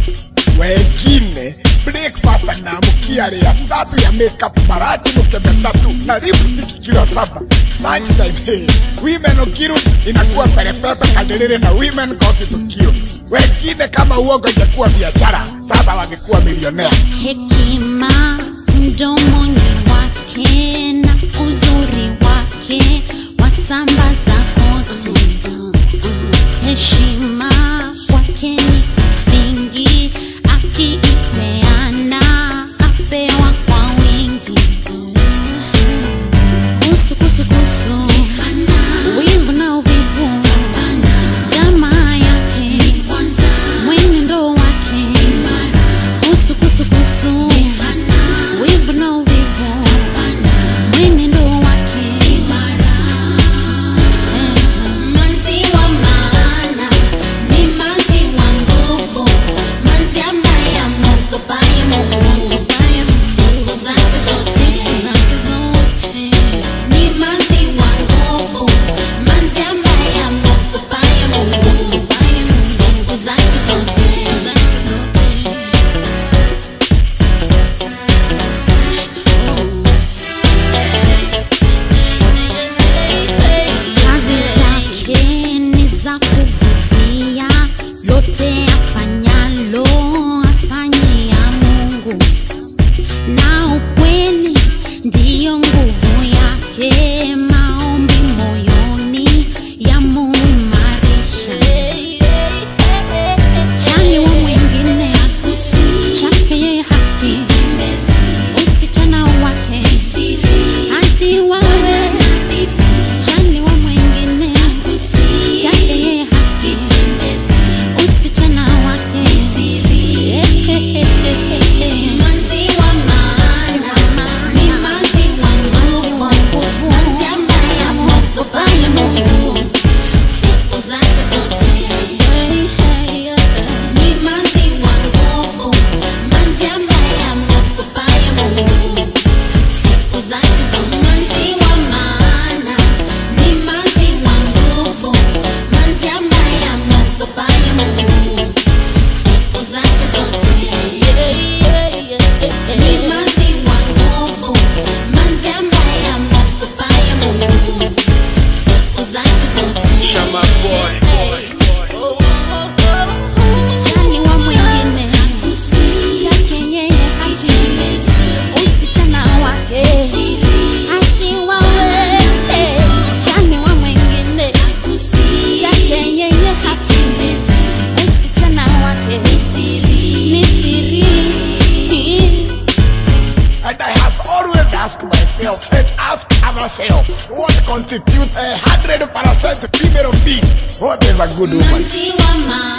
wengine breakfast anaamkia ria tatu ya makeup marachi mkebe tatu na lipstick kilo saba lunchtime hey, women ukirudi inakuwa perepepe kadiriri na women gossip tukio wengine kama uogo ingekuwa biashara sasa wangekuwa milionea hekima mdomoni wake na uzuri wake wasambaza kote heshima kwake ni msingi akiipeana apewa kwa wingi kusu kusu kusu wivu na uvivu jamaa yake mwenendo wake kusu kusu kusu wivu na uvivu mwenendo wake Manzi wa maana ni manzi wa nguvu, manzi ambaye amogopaye Mungu siku zake zote. zake zote Ni manzi wa nguvu, manzi ambaye amogopaye Mungu siku zake zote. kazi zake ni za kuvutia lote afanyalo afanyia mungu na ukweli ndiyo nguvu yake maombi moyoni yamuimarisha chani wa mwingine chake yeye haki usichana wake hadi wawe chani wa mwingine chake yeye haki usichana wake Manzi wa maana ni manzi wa nguvu, manzi ambaye amogopaye Mungu siku zake zote. Ni manzi wa nguvu, manzi ambaye amogopaye Mungu siku zake zote. Manzi wa maana ni manzi wa nguvu, manzi ambaye amogopaye Mungu siku zake zote. Ni manzi wa nguvu, manzi ambaye amogopaye Mungu siku zake zote. chani wa mwingine chake yeye haki usichana wake hati wawe chani wa mwingine chake yeye haki usichana wake ni siri And I has always asked myself and asked ourselves what constitutes a hundred percent female being? What is a good woman? Manzi wa maana